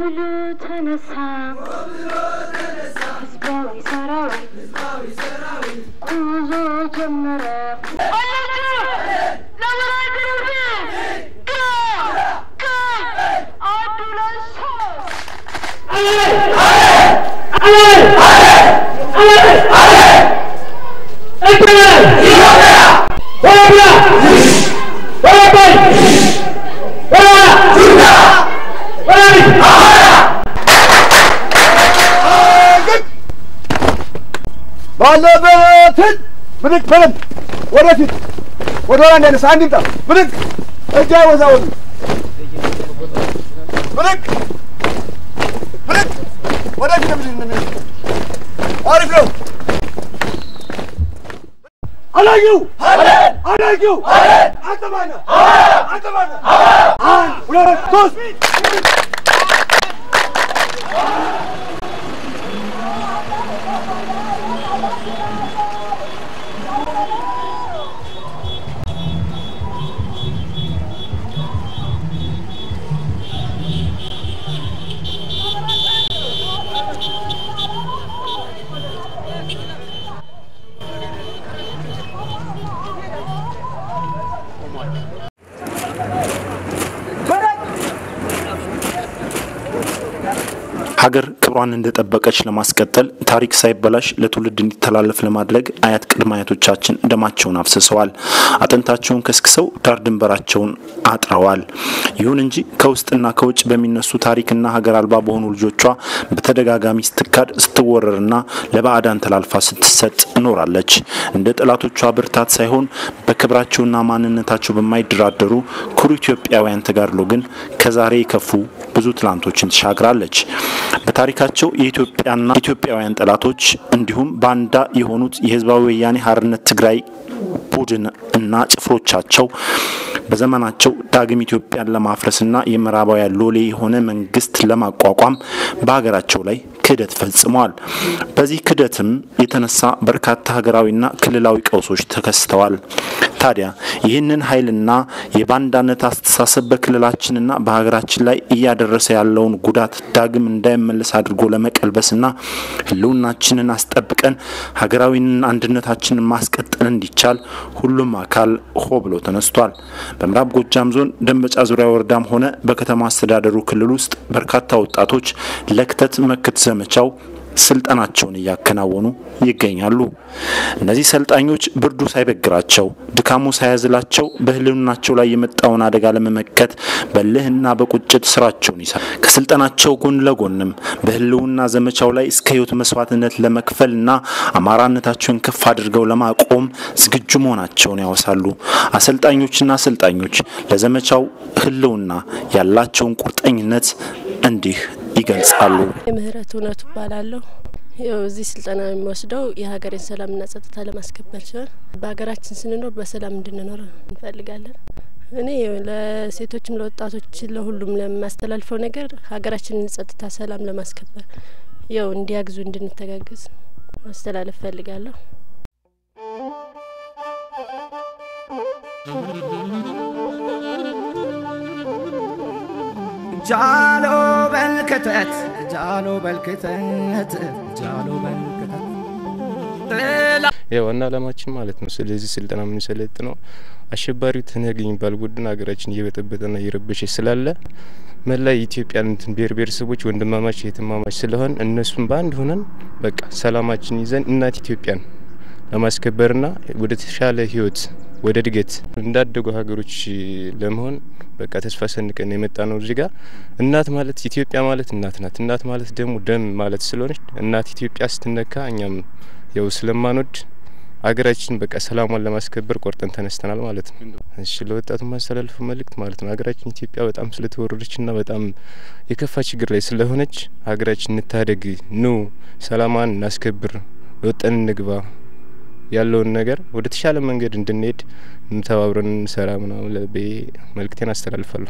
ብሎ ተነሳ ህዝባዊ ሰራዊት ጉዞ ጀመረ። ባለበትን ብድግ በለን ወደፊት ወደ ኋላ እንዳይነሳ አንድ ይምጣ ብድግ እጅ አይወዛወዙ ብድግ ብድግ ወደፊት ብድግ እንደሚል አሪፍ ነው አላየው አላየው አንተ ማነህ አንተ ማነህ አንድ ሁለት ሶስት ሀገር ክብሯን እንደጠበቀች ለማስቀጠል ታሪክ ሳይበላሽ ለትውልድ እንዲተላለፍ ለማድረግ አያት ቅድመ አያቶቻችን ደማቸውን አፍስሰዋል፣ አጥንታቸውን ከስክሰው ዳር ድንበራቸውን አጥረዋል። ይሁን እንጂ ከውስጥና ከውጭ በሚነሱ ታሪክና ሀገር አልባ በሆኑ ልጆቿ በተደጋጋሚ ስትካድ፣ ስትወረርና ለባዕዳን ተላልፋ ስትሰጥ ኖራለች። እንደ ጠላቶቿ ብርታት ሳይሆን በክብራቸውና ማንነታቸው በማይደራደሩ ኩሩ ኢትዮጵያውያን ተጋድሎ ግን ከዛሬ የከፉ ብዙ ትላንቶችን ተሻግራለች። በታሪካቸው የኢትዮጵያና ኢትዮጵያውያን ጠላቶች እንዲሁም ባንዳ የሆኑት የህዝባዊ ወያኔ ሓርነት ትግራይ ቡድን እና ጭፍሮቻቸው በዘመናቸው ዳግም ኢትዮጵያን ለማፍረስና የምዕራባውያን ሎሌ የሆነ መንግስት ለማቋቋም በሀገራቸው ላይ ክህደት ፈጽመዋል። በዚህ ክህደትም የተነሳ በርካታ ሀገራዊና ክልላዊ ቀውሶች ተከስተዋል። ታዲያ ይህንን ኃይልና የባንዳነት አስተሳሰብ በክልላችንና በሀገራችን ላይ እያደረሰ ያለውን ጉዳት ዳግም እንዳይመለስ አድርጎ ለመቀልበስና ህልውናችንን አስጠብቀን ሀገራዊ አንድነታችንን ማስቀጠል እንዲቻል ሁሉም አካል ሆ ብሎ ተነስቷል። በምዕራብ ጎጃም ዞን ደንበጫ ዙሪያ ወረዳም ሆነ በከተማ አስተዳደሩ ክልል ውስጥ በርካታ ወጣቶች ለክተት መክት ዘመቻው ስልጠናቸውን እያከናወኑ ይገኛሉ። እነዚህ ሰልጣኞች ብርዱ ሳይበግራቸው ድካሙ ሳያዝላቸው በህልውናቸው ላይ የመጣውን አደጋ ለመመከት በልህና በቁጭት ስራቸውን ይሰራል። ከስልጠናቸው ጎን ለጎንም በህልውና ዘመቻው ላይ እስከ ህይወት መስዋዕትነት ለመክፈልና አማራነታቸውን ከፍ አድርገው ለማቆም ዝግጁ መሆናቸውን ያወሳሉ። አሰልጣኞችና አሰልጣኞች ለዘመቻው ህልውና ያላቸውን ቁርጠኝነት እንዲህ ይገልጻሉ። የምህረት እውነቱ እባላለሁ። ያው እዚህ ስልጠና የሚወስደው የሀገሬን ሰላምና ጸጥታ ለማስከበር ሲሆን በሀገራችን ስንኖር በሰላም እንድንኖር እንፈልጋለን። እኔ ለሴቶችም ለወጣቶች ለሁሉም ለማስተላልፈው ነገር ሀገራችንን ጸጥታ፣ ሰላም ለማስከበር ያው እንዲያግዙ እንድንተጋገዝ ማስተላለፍ ፈልጋለሁ። ጃሎ በልክተት ጃሎ በልክተት ጃሎ በልክተት የዋና ዓላማችን ማለት ነው። ስለዚህ ስልጠና የምንሰለጥነው አሸባሪው ትነግ የሚባል ቡድን ሀገራችን እየበጠበጠና እየረበሸ ስላለ መላ የኢትዮጵያን እንትን ብሔር ብሔረሰቦች ወንድማማች የትማማች ስለሆን እነሱም በአንድ ሆነን በቃ ሰላማችን ይዘን እናት ኢትዮጵያን ለማስከበርና ወደ ተሻለ ህይወት ወደ እድገት እንዳደጉ ሀገሮች ለመሆን በቃ ተስፋ ሰንቀን የመጣ ነው። እዚህ ጋር እናት ማለት ኢትዮጵያ ማለት እናት ናት። እናት ማለት ደግሞ ደም ማለት ስለሆነች እናት ኢትዮጵያ ስትነካ እኛም ያው ስለማንወድ ሀገራችን በቃ ሰላሟን ለማስከበር ቆርጠን ተነስተናል ማለት ነው። እሺ ለወጣቱ ማስተላልፈው መልእክት ማለት ነው ሀገራችን ኢትዮጵያ በጣም ስለተወረረችና በጣም የከፋ ችግር ላይ ስለሆነች ሀገራችን እንታደግ፣ ኑ ሰላሟን እናስከብር፣ ወጠን እንግባ ያለውን ነገር ወደ ተሻለ መንገድ እንድንሄድ ተባብረን እንሰራ ምናምን ለቤ መልእክቴን አስተላልፋለሁ።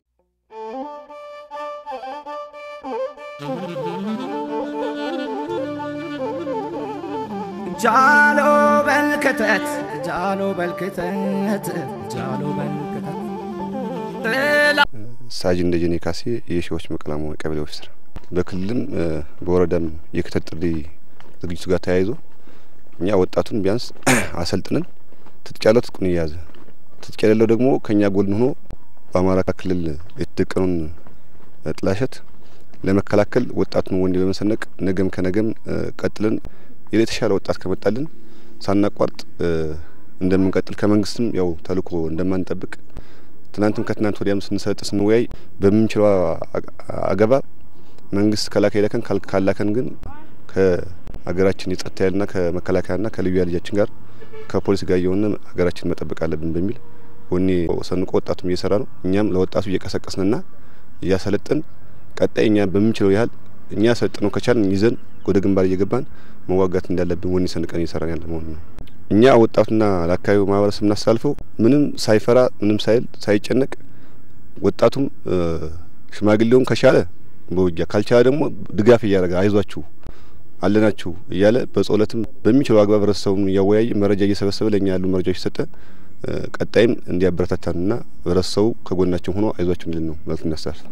ጃሎ በልክተት ጃሎ በልክተት ጃሎ በልክተት ሳጅን ደጀኔ ካሴ የሺዎች መቀላሙ ቀበሌ ኦፊሰር በክልልም በወረዳም የክተት ጥሪ ዝግጅቱ ጋር ተያይዞ እኛ ወጣቱን ቢያንስ አሰልጥነን ትጥቅ ያለው ትጥቁን እየያዘ ትጥቅ የሌለው ደግሞ ከእኛ ጎን ሆኖ በአማራ ክልል የተደቀኑን ጥላሸት ለመከላከል ወጣቱን ወንድ በመሰነቅ ነገም ከነገም ቀጥለን የተሻለ ወጣት ከመጣልን ሳናቋርጥ እንደምንቀጥል ከመንግስትም ያው ተልእኮ እንደማንጠብቅ ትናንትም ከትናንት ወዲያም ስንሰጥ ስንወያይ በምንችለው አገባ መንግስት ከላከ ይለከን ካላከን ግን ከሀገራችን የጸጥታ ኃይልና ከመከላከያና ከልዩ ኃይል ልጃችን ጋር ከፖሊስ ጋር እየሆነ ሀገራችን መጠበቅ አለብን በሚል ወኔ ሰንቆ ወጣቱም እየሰራ ነው። እኛም ለወጣቱ እየቀሰቀስንና እያሰለጥን ቀጣይ እኛ በምንችለው ያህል እኛ ሰልጥነው ከቻልን ይዘን ወደ ግንባር እየገባን መዋጋት እንዳለብን ወኔ ሰንቀን እየሰራን ያለ መሆኑ ነው። እኛ ወጣቱና ለአካባቢው ማህበረሰብ እናስተላልፈው ምንም ሳይፈራ ምንም ሳይል ሳይጨነቅ ወጣቱም ሽማግሌውም ከቻለ በውጊያ ካልቻለ ደግሞ ድጋፍ እያደረገ አይዟችሁ አለናችሁ እያለ በጸሎትም በሚችለው አግባብ ህብረተሰቡን እያወያየ መረጃ እየሰበሰበ ለእኛ ያሉ መረጃዎች የሰጠ ቀጣይም እንዲያበረታታንና ህብረተሰቡ ከጎናቸው ሆኖ አይዟችሁ እንድል ነው መልዕክት እናስተላልፍ።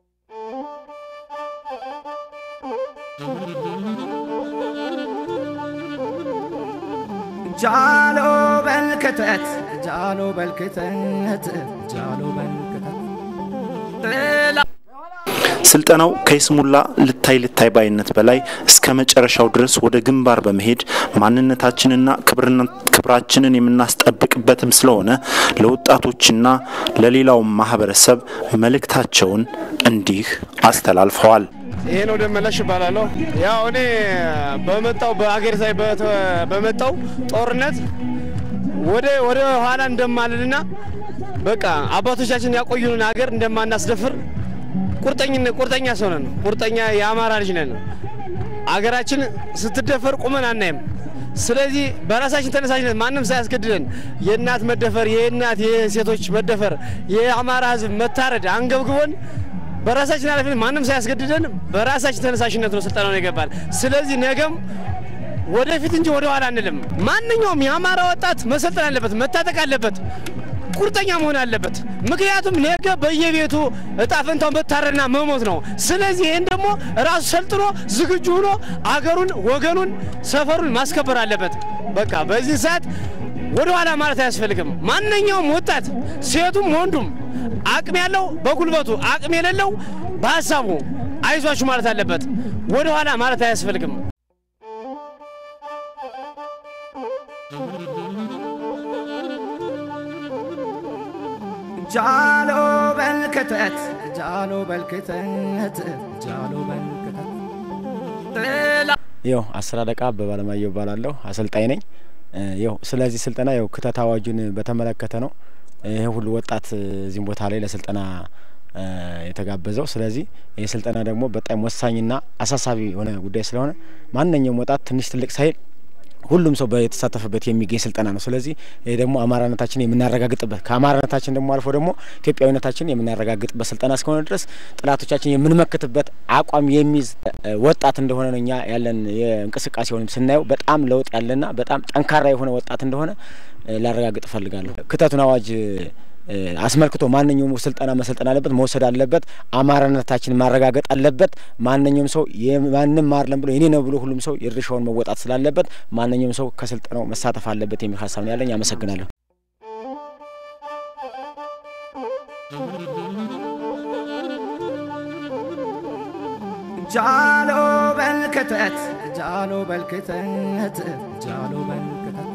ጃሎ በልክተት ጃሎ በልክተት ጃሎ በልክተት ስልጠናው ከይስሙላ ልታይ ልታይ ባይነት በላይ እስከ መጨረሻው ድረስ ወደ ግንባር በመሄድ ማንነታችንና ክብራችንን የምናስጠብቅበትም ስለሆነ ለወጣቶችና ለሌላው ማህበረሰብ መልእክታቸውን እንዲህ አስተላልፈዋል። ይሄ ነው ደመላሽ እባላለሁ። ያው እኔ በመጣው በአገር ሳይ በመጣው ጦርነት ወደ ወደ ኋላ እንደማልልና በቃ አባቶቻችን ያቆዩንን ሀገር እንደማናስደፍር ቁርጠኝነት ቁርጠኛ ሰው ነን። ቁርጠኛ የአማራ ልጅ ነን። አገራችን ስትደፈር ቁመን አናይም። ስለዚህ በራሳችን ተነሳሽነት ማንም ሳያስገድደን የእናት መደፈር፣ የእናት የሴቶች መደፈር፣ የአማራ ሕዝብ መታረድ አንገብግቦን በራሳችን ኃላፊነት ማንም ሳያስገድደን በራሳችን ተነሳሽነት ነው ስልጠናውን ይገባል። ስለዚህ ነገም ወደፊት እንጂ ወደ ኋላ አንልም። ማንኛውም የአማራ ወጣት መሰልጠን አለበት፣ መታጠቅ አለበት፣ ቁርጠኛ መሆን አለበት። ምክንያቱም ነገ በየቤቱ እጣ ፈንታው መታረድና መሞት ነው። ስለዚህ ይህን ደግሞ ራሱ ሰልጥኖ ዝግጁ ሆኖ አገሩን፣ ወገኑን፣ ሰፈሩን ማስከበር አለበት። በቃ በዚህ ሰዓት ወደ ኋላ ማለት አያስፈልግም። ማንኛውም ወጣት ሴቱም ወንዱም አቅም ያለው በጉልበቱ አቅም የሌለው በሀሳቡ አይዟችሁ ማለት አለበት። ወደ ኋላ ማለት አያስፈልግም። ጃሎ በልክተት ጃሎ በልክተት ጃሎ በልክተት ይው አስር አለቃ አበበ አለማየሁ እባላለሁ። አሰልጣኝ ነኝ። ይው ስለዚህ ስልጠና ይው ክተት አዋጁን በተመለከተ ነው ይህ ሁሉ ወጣት እዚህም ቦታ ላይ ለስልጠና የተጋበዘው። ስለዚህ ይህ ስልጠና ደግሞ በጣም ወሳኝና አሳሳቢ የሆነ ጉዳይ ስለሆነ ማንኛውም ወጣት ትንሽ ትልቅ ሳይል ሁሉም ሰው የተሳተፈበት የሚገኝ ስልጠና ነው። ስለዚህ ይህ ደግሞ አማራነታችን የምናረጋግጥበት ከአማራነታችን ደግሞ አልፎ ደግሞ ኢትዮጵያዊነታችን የምናረጋግጥበት ስልጠና እስከሆነ ድረስ ጠላቶቻችን የምንመክትበት አቋም የሚይዝ ወጣት እንደሆነ ነው እኛ ያለን የእንቅስቃሴ ሆንም ስናየው በጣም ለውጥ ያለና በጣም ጠንካራ የሆነ ወጣት እንደሆነ ላረጋግጥ እፈልጋለሁ። ክተቱን አዋጅ አስመልክቶ ማንኛውም ስልጠና መሰልጠን አለበት፣ መውሰድ አለበት፣ አማራነታችን ማረጋገጥ አለበት። ማንኛውም ሰው የማንም ማርለም ብሎ የኔ ነው ብሎ ሁሉም ሰው የድርሻውን መወጣት ስላለበት ማንኛውም ሰው ከስልጠናው መሳተፍ አለበት የሚል ሀሳብ ነው ያለኝ። አመሰግናለሁ። ጃሎ በልክተት ጃሎ በልክተት ጃሎ በልክተት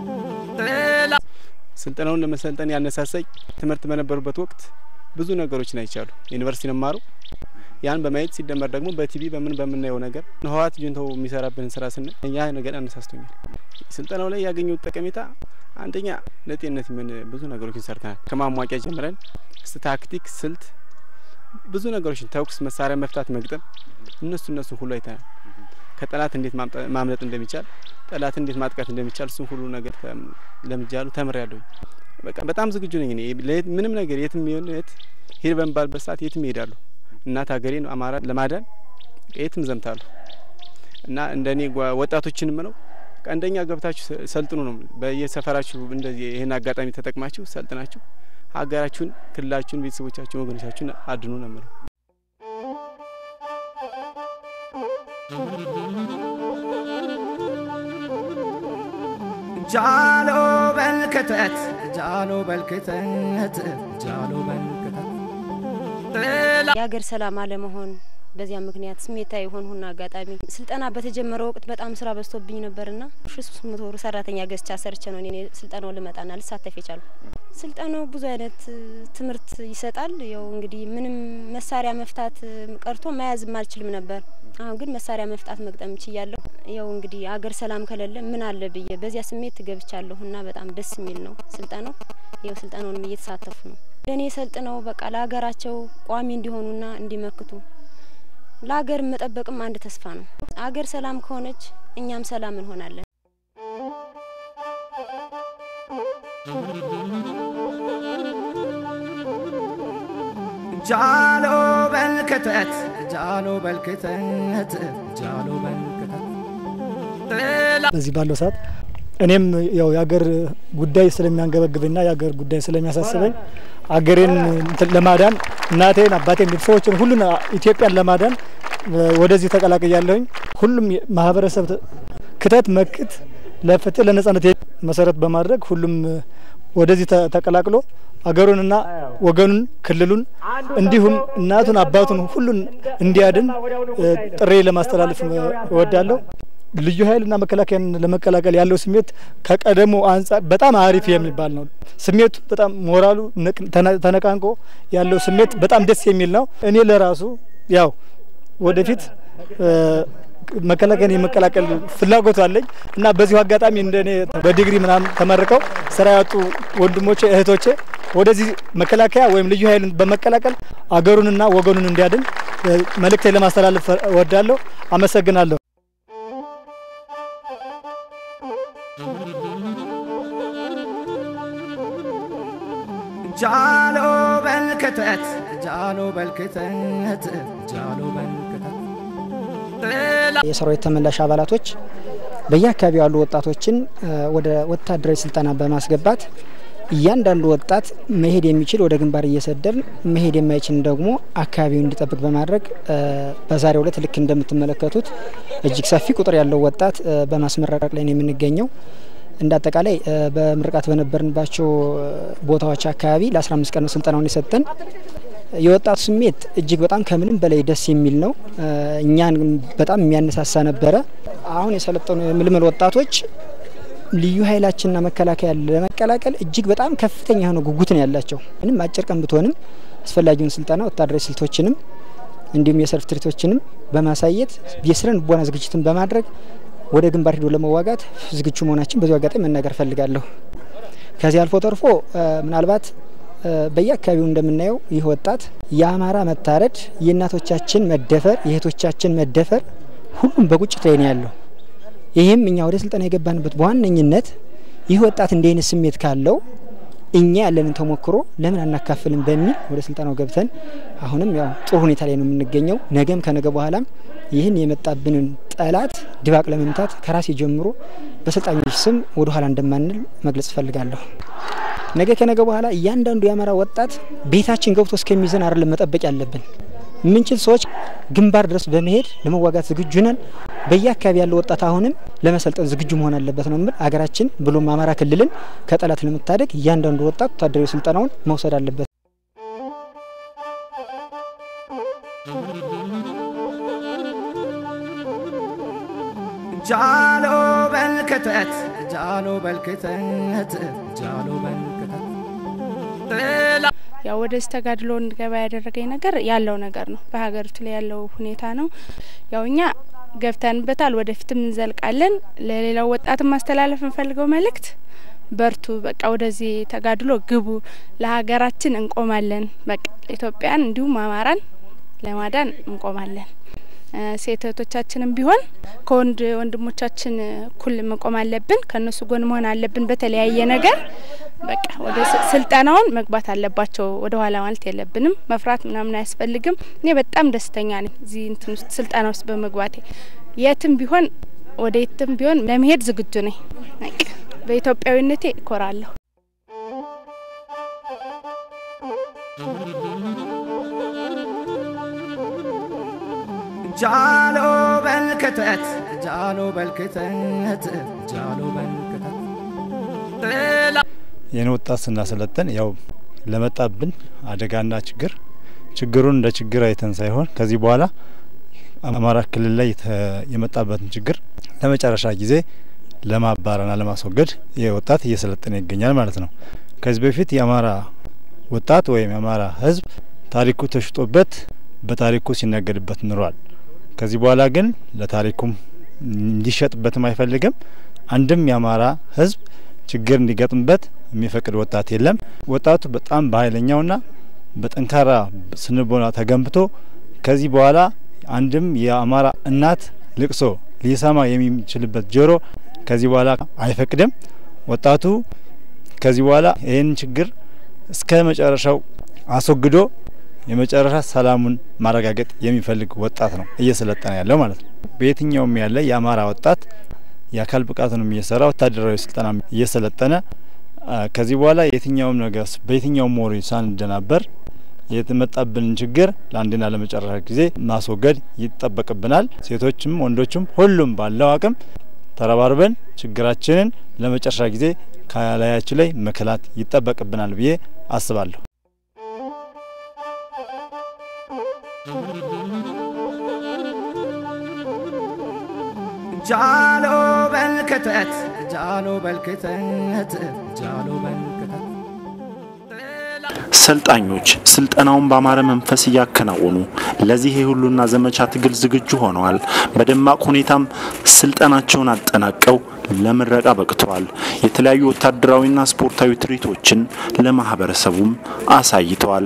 ስልጠናውን ለመሰልጠን ያነሳሳኝ ትምህርት በነበሩበት ወቅት ብዙ ነገሮችን አይቻሉ። ዩኒቨርሲቲ ነማሩ ያን በማየት ሲደመር ደግሞ በቲቪ በምን በምናየው ነገር ህወሓት ጁንታው የሚሰራብንን ስራ ስናይ ያ ነገር አነሳስቶኛል። ስልጠናው ላይ ያገኘሁት ጠቀሜታ አንደኛ ለጤንነት ምን ብዙ ነገሮችን ሰርተናል። ከማሟቂያ ጀምረን እስከ ታክቲክ፣ ስልት ብዙ ነገሮችን ተኩስ፣ መሳሪያ መፍታት፣ መግጠም እነሱ እነሱ ሁሉ አይተናል። ከጠላት እንዴት ማምለጥ እንደሚቻል ጠላት እንዴት ማጥቃት እንደሚቻል እሱም ሁሉ ነገር ለምጃሉ ተምሬያለሁ። በቃ በጣም ዝግጁ ነኝ እኔ ምንም ነገር የትም ይሁን የት ሄድ በሚባልበት ሰዓት የትም ይሄዳሉ። እናት ሀገሬን አማራ ለማዳን የትም ዘምታሉ እና እንደ እኔ ወጣቶችን ምለው አንደኛ ገብታችሁ ሰልጥኑ ነው። በየሰፈራችሁ እንደዚህ ይህን አጋጣሚ ተጠቅማችሁ ሰልጥናችሁ ሀገራችሁን፣ ክልላችሁን፣ ቤተሰቦቻችሁን፣ ወገኖቻችሁን አድኑ ነው ምለው። ጃሎ በልክተት ጃሎ በልክተት ጃሎ በልክተት የሀገር ሰላም አለመሆን በዚያ ምክንያት ስሜታዊ የሆንሁና አጋጣሚ ስልጠና በተጀመረ ወቅት በጣም ስራ በዝቶብኝ ነበርና ሺ ሶስት መቶ ብር ሰራተኛ ገዝቻ ሰርቼ ነው እኔ ስልጠናው ልመጣና ልሳተፍ የቻሉ። ስልጠናው ብዙ አይነት ትምህርት ይሰጣል። ያው እንግዲህ ምንም መሳሪያ መፍታት ቀርቶ መያዝም አልችልም ነበር። አሁን ግን መሳሪያ መፍታት መግጠም ችያለሁ። ያው እንግዲህ አገር ሰላም ከሌለ ምን አለ ብዬ በዚያ ስሜት ገብቻለሁ እና በጣም ደስ የሚል ነው ስልጠናው። ያው ስልጠናውንም እየተሳተፉ ነው። ለእኔ ሰልጥነው በቃ ለሀገራቸው ቋሚ እንዲሆኑና እንዲመክቱ ለሀገር መጠበቅም አንድ ተስፋ ነው። አገር ሰላም ከሆነች እኛም ሰላም እንሆናለን። ጃሎ በልክተት ጃሎ በልክተት ጃሎ በልክተት በዚህ ባለው ሰዓት እኔም ያው የሀገር ጉዳይ ስለሚያንገበግብና የሀገር ጉዳይ ስለሚያሳስበኝ አገሬን እንትን ለማዳን እናቴን፣ አባቴን፣ ቤተሰቦችን ሁሉን ኢትዮጵያን ለማዳን ወደዚህ ተቀላቅያለሁኝ። ሁሉም ማህበረሰብ ክተት መክት ለፍትህ ለነጻነት መሰረት በማድረግ ሁሉም ወደዚህ ተቀላቅሎ አገሩንና ወገኑን ክልሉን እንዲሁም እናቱን አባቱን ሁሉን እንዲያድን ጥሪ ለማስተላለፍ እወዳለሁ። ልዩ ኃይልና መከላከያን ለመቀላቀል ያለው ስሜት ከቀደሞ አንጻር በጣም አሪፍ የሚባል ነው። ስሜቱ በጣም ሞራሉ ተነቃንቆ ያለው ስሜት በጣም ደስ የሚል ነው። እኔ ለራሱ ያው ወደፊት መከላከያን የመቀላቀል ፍላጎቱ አለኝ እና በዚሁ አጋጣሚ እንደ እኔ በዲግሪ ምናምን ተመርቀው ስራ ያጡ ወንድሞቼ እህቶቼ ወደዚህ መከላከያ ወይም ልዩ ኃይልን በመቀላቀል አገሩንና ወገኑን እንዲያድን መልእክቴ ለማስተላለፍ እወዳለሁ። አመሰግናለሁ። ጃሎ በልክተት ጃሎ በልክተት ጃሎ በልክተት የሰራዊት ተመላሽ አባላቶች በየአካባቢው ያሉ ወጣቶችን ወደ ወታደራዊ ስልጠና በማስገባት እያንዳንዱ ወጣት መሄድ የሚችል ወደ ግንባር እየሰደል መሄድ የማይችል ደግሞ አካባቢውን እንዲጠብቅ በማድረግ በዛሬው ዕለት ልክ እንደምትመለከቱት እጅግ ሰፊ ቁጥር ያለው ወጣት በማስመረቅ ላይ ነው የምንገኘው። እንደ አጠቃላይ በምርቃት በነበርንባቸው ቦታዎች አካባቢ ለ15 ቀን ነው ስልጠናውን የሰጠን። የወጣቱ ስሜት እጅግ በጣም ከምንም በላይ ደስ የሚል ነው። እኛን በጣም የሚያነሳሳ ነበረ። አሁን የሰለጠኑ የምልምል ወጣቶች ልዩ ኃይላችንና መከላከያ ለመቀላቀል እጅግ በጣም ከፍተኛ የሆነ ጉጉት ነው ያላቸው። ምንም አጭር ቀን ብትሆንም አስፈላጊውን ስልጠና ወታደራዊ ስልቶችንም እንዲሁም የሰልፍ ትርኢቶችንም በማሳየት የስነ ልቦና ዝግጅትን በማድረግ ወደ ግንባር ሂዶ ለመዋጋት ዝግጁ መሆናችን በዚሁ አጋጣሚ መናገር ፈልጋለሁ። ከዚህ አልፎ ተርፎ ምናልባት በየአካባቢው እንደምናየው ይህ ወጣት የአማራ መታረድ፣ የእናቶቻችን መደፈር፣ የእህቶቻችን መደፈር ሁሉም በቁጭት ላይ ነው ያለው። ይህም እኛ ወደ ስልጠና የገባንበት በዋነኝነት ይህ ወጣት እንዲህ አይነት ስሜት ካለው እኛ ያለንን ተሞክሮ ለምን አናካፍልም በሚል ወደ ስልጠናው ገብተን አሁንም ያው ጥሩ ሁኔታ ላይ ነው የምንገኘው። ነገም ከነገ በኋላም ይህን የመጣብንን ጠላት ድባቅ ለመምታት ከራሴ ጀምሮ በሰልጣኞች ስም ወደ ኋላ እንደማንል መግለጽ እፈልጋለሁ። ነገ ከነገ በኋላ እያንዳንዱ የአማራ ወጣት ቤታችን ገብቶ እስከሚይዘን አይደለም መጠበቅ ያለብን። የምንችል ሰዎች ግንባር ድረስ በመሄድ ለመዋጋት ዝግጁ ነን። በየአካባቢ ያለው ወጣት አሁንም ለመሰልጠን ዝግጁ መሆን አለበት ነው የምል። አገራችን ብሎም አማራ ክልልን ከጠላት ለመታደግ እያንዳንዱ ወጣት ወታደራዊ ስልጠናውን መውሰድ አለበት። ጃሎ በልክተት ጃሎ በልክተት ጃሎ በልክተት ያው ወደዚህ ተጋድሎ እንድገባ ያደረገኝ ነገር ያለው ነገር ነው። በሀገሪቱ ላይ ያለው ሁኔታ ነው። ያው እኛ ገብተንበታል፣ ወደፊትም እንዘልቃለን። ለሌላው ወጣትም ማስተላለፍ እንፈልገው መልእክት በርቱ፣ በቃ ወደዚህ ተጋድሎ ግቡ፣ ለሀገራችን እንቆማለን። በቃ ኢትዮጵያን እንዲሁም አማራን ለማዳን እንቆማለን። ሴት እህቶቻችንም ቢሆን ከወንድ ወንድሞቻችን እኩል መቆም አለብን። ከእነሱ ጎን መሆን አለብን። በተለያየ ነገር በቃ ወደ ስልጠናውን መግባት አለባቸው። ወደ ኋላ ማለት የለብንም። መፍራት ምናምን አያስፈልግም። እኔ በጣም ደስተኛ ነኝ እዚህ እንትን ውስጥ ስልጠና ውስጥ በመግባቴ። የትም ቢሆን ወደ የትም ቢሆን ለመሄድ ዝግጁ ነኝ። በቃ በኢትዮጵያዊነቴ እኮራለሁ። ጃሎ በልክተት ጃሎ በልክተት ጃሎ በልክተት ይህን ወጣት ስናሰለጥን ያው ለመጣብን አደጋና ችግር ችግሩን እንደ ችግር አይተን ሳይሆን ከዚህ በኋላ አማራ ክልል ላይ የመጣበትን ችግር ለመጨረሻ ጊዜ ለማባረርና ለማስወገድ ይህ ወጣት እየሰለጠነ ይገኛል ማለት ነው። ከዚህ በፊት የአማራ ወጣት ወይም የአማራ ሕዝብ ታሪኩ ተሽጦበት በታሪኩ ሲነገድበት ኑሯል። ከዚህ በኋላ ግን ለታሪኩም እንዲሸጥበትም አይፈልግም። አንድም የአማራ ሕዝብ ችግር እንዲገጥምበት የሚፈቅድ ወጣት የለም። ወጣቱ በጣም በኃይለኛውና በጠንካራ ስንቦና ተገንብቶ ከዚህ በኋላ አንድም የአማራ እናት ልቅሶ ሊሰማ የሚችልበት ጆሮ ከዚህ በኋላ አይፈቅድም። ወጣቱ ከዚህ በኋላ ይህን ችግር እስከ መጨረሻው አስወግዶ የመጨረሻ ሰላሙን ማረጋገጥ የሚፈልግ ወጣት ነው እየሰለጠነ ያለው ማለት ነው። በየትኛውም ያለ የአማራ ወጣት የአካል ብቃቱንም እየሰራ ወታደራዊ ስልጠና እየሰለጠነ ከዚህ በኋላ የትኛውም ነገር በየትኛውም ሞሪ ሳንደናበር የተመጣብንን ችግር ለአንድና ለመጨረሻ ጊዜ ማስወገድ ይጠበቅብናል። ሴቶችም ወንዶችም ሁሉም ባለው አቅም ተረባርበን ችግራችንን ለመጨረሻ ጊዜ ከላያችን ላይ መከላት ይጠበቅብናል ብዬ አስባለሁ። ጃሎ በልክተት ጃሎ በልክተት ጃሎ በልክተት ሰልጣኞች ስልጠናውን በአማረ መንፈስ እያከናወኑ ለዚህ የሁሉና ዘመቻ ትግል ዝግጁ ሆነዋል። በደማቅ ሁኔታም ስልጠናቸውን አጠናቀው ለምረቃ በቅተዋል። የተለያዩ ወታደራዊና ስፖርታዊ ትርኢቶችን ለማህበረሰቡም አሳይተዋል።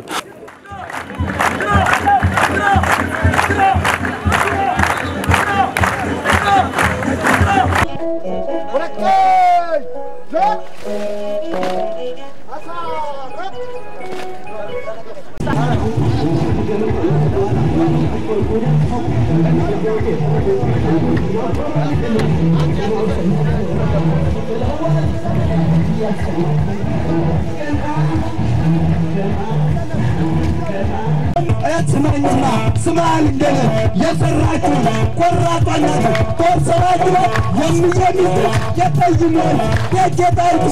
ስማኝማ ስማን እንደነ የሰራችሁ ቆራጧናት ጦር ሰራችሁ የሚየሚት የጠይሞን የጌጣይቱ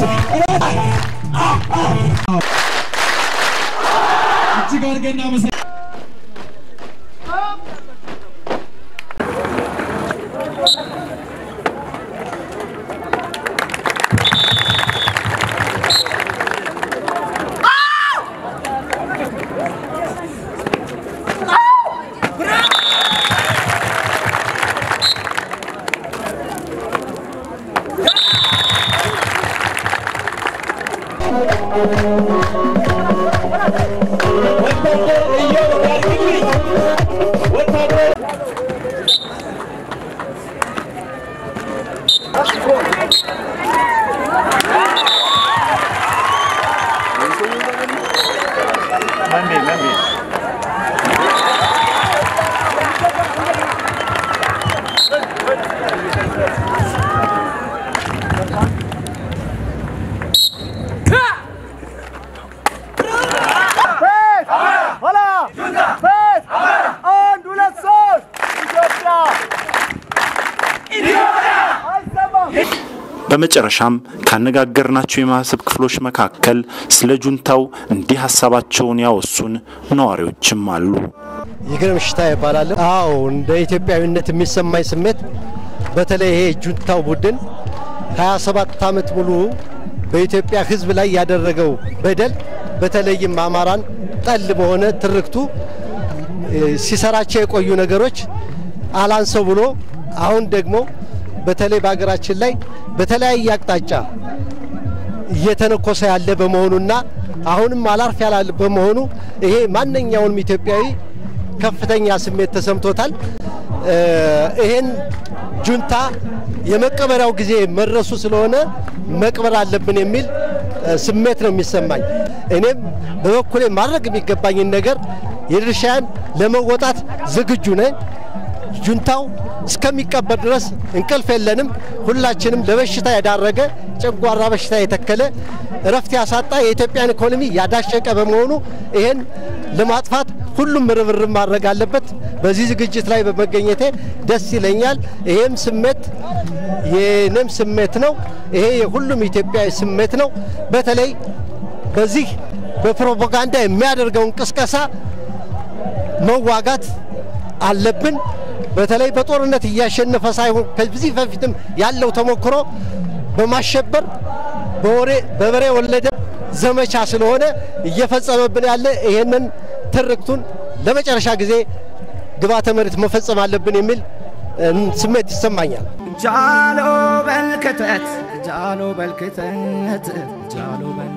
እጅግ አድርገን እናመሰግናለን። በመጨረሻም ካነጋገርናቸው የማህበረሰብ ክፍሎች መካከል ስለ ጁንታው እንዲህ ሀሳባቸውን ያወሱን ነዋሪዎችም አሉ። ይግረም ሽታ ይባላል። አዎ እንደ ኢትዮጵያዊነት የሚሰማኝ ስሜት በተለይ ይሄ ጁንታው ቡድን 27 ዓመት ሙሉ በኢትዮጵያ ሕዝብ ላይ ያደረገው በደል በተለይም አማራን ጠል በሆነ ትርክቱ ሲሰራቸው የቆዩ ነገሮች አላንሰው ብሎ አሁን ደግሞ በተለይ በሀገራችን ላይ በተለያየ አቅጣጫ እየተነኮሰ ያለ በመሆኑና አሁንም አላርፍ ያላለ በመሆኑ ይሄ ማንኛውንም ኢትዮጵያዊ ከፍተኛ ስሜት ተሰምቶታል። ይሄን ጁንታ የመቀበሪያው ጊዜ መድረሱ ስለሆነ መቅበር አለብን የሚል ስሜት ነው የሚሰማኝ። እኔም በበኩሌ ማድረግ የሚገባኝን ነገር የድርሻዬን ለመወጣት ዝግጁ ነኝ። ጁንታው እስከሚቀበር ድረስ እንቅልፍ የለንም። ሁላችንም ለበሽታ የዳረገ ጨጓራ በሽታ የተከለ እረፍት ያሳጣ የኢትዮጵያን ኢኮኖሚ ያዳሸቀ በመሆኑ ይሄን ለማጥፋት ሁሉም ርብርብ ማድረግ አለበት። በዚህ ዝግጅት ላይ በመገኘቴ ደስ ይለኛል። ይሄም ስሜት የኔም ስሜት ነው። ይሄ የሁሉም ኢትዮጵያዊ ስሜት ነው። በተለይ በዚህ በፕሮፓጋንዳ የሚያደርገውን ቅስቀሳ መዋጋት አለብን። በተለይ በጦርነት እያሸነፈ ሳይሆን ከዚህ በፊትም ያለው ተሞክሮ በማሸበር በወሬ በበሬ ወለደ ዘመቻ ስለሆነ እየፈጸመብን ያለ ይሄንን ትርክቱን ለመጨረሻ ጊዜ ግብዓተ መሬት መፈጸም አለብን የሚል ስሜት ይሰማኛል። ጃሎ በልክተት ጃሎ በልክተት ጃሎ በልክተት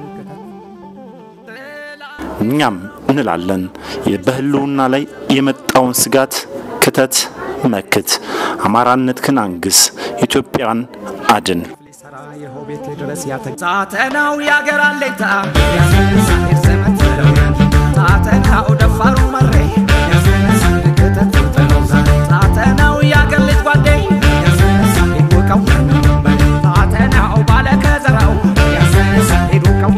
እኛም እንላለን በህልውና ላይ የመጣውን ስጋት ክተት መክት፣ አማራነትህን አንግስ፣ ኢትዮጵያን አድን። ቤት ድረስ ሳተናው ያገር አለኝታ ያስነሳሄድ ዘመት ሳተናው ደፋሩ መሬ ያስነሳሄድ ክተት ጥለው ዛሬ ሳተናው ያገር ልጅ ጓዴ ያስነሳሄድ ውቀው ሳተናው ባለ ከዘራው ያስነሳሄድ ውቀው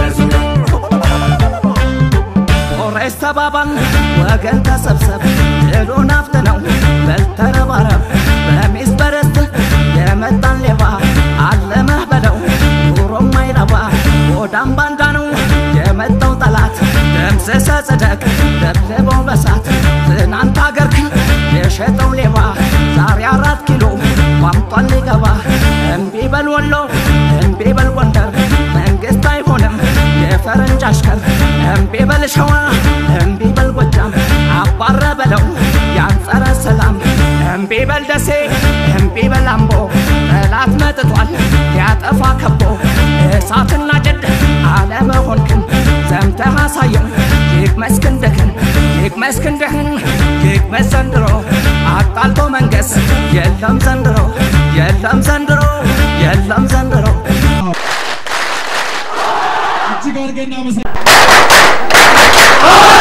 ኦሬስ ተባባል ወገን ተሰብሰብ ድሉን አፍት ነው በልተረባረብ በሚስ በረስት የመጣን ሌባ አለመህ በለው ኑሮ ማይረባ ወዳም ባንዳ ነው የመጣው ጠላት ደምስሰ ጽደቅ ደብድበው በሳት ትናንት አገርክን የሸጠው ሌባ ዛሬ አራት ኪሎ ቋምጧል ሊገባ እምቢ በል ወሎ እምቢ በል ጎንደር መንግስት አይሆንም የፈረንጅ አሽከር እምቢ በል ሸዋ እምቢ በል ጎጃም አባረ በለው ያንጸረ ሰላም እምቢ በል ደሴ እምቢ በል አምቦ ጠላት መጥቷል ያጠፋ ከቦ እሳትና ጭድ አለመሆንክን ዘምተህ አሳየው ይቅመስ ክንድህን ይቅመስ ክንድህን ይቅመስ ዘንድሮ አጣልቶ መንገስ የለም ዘንድሮ የለም ዘንድሮ የለም ዘንድሮ እጅግ አድርገን እናመሰግናለን።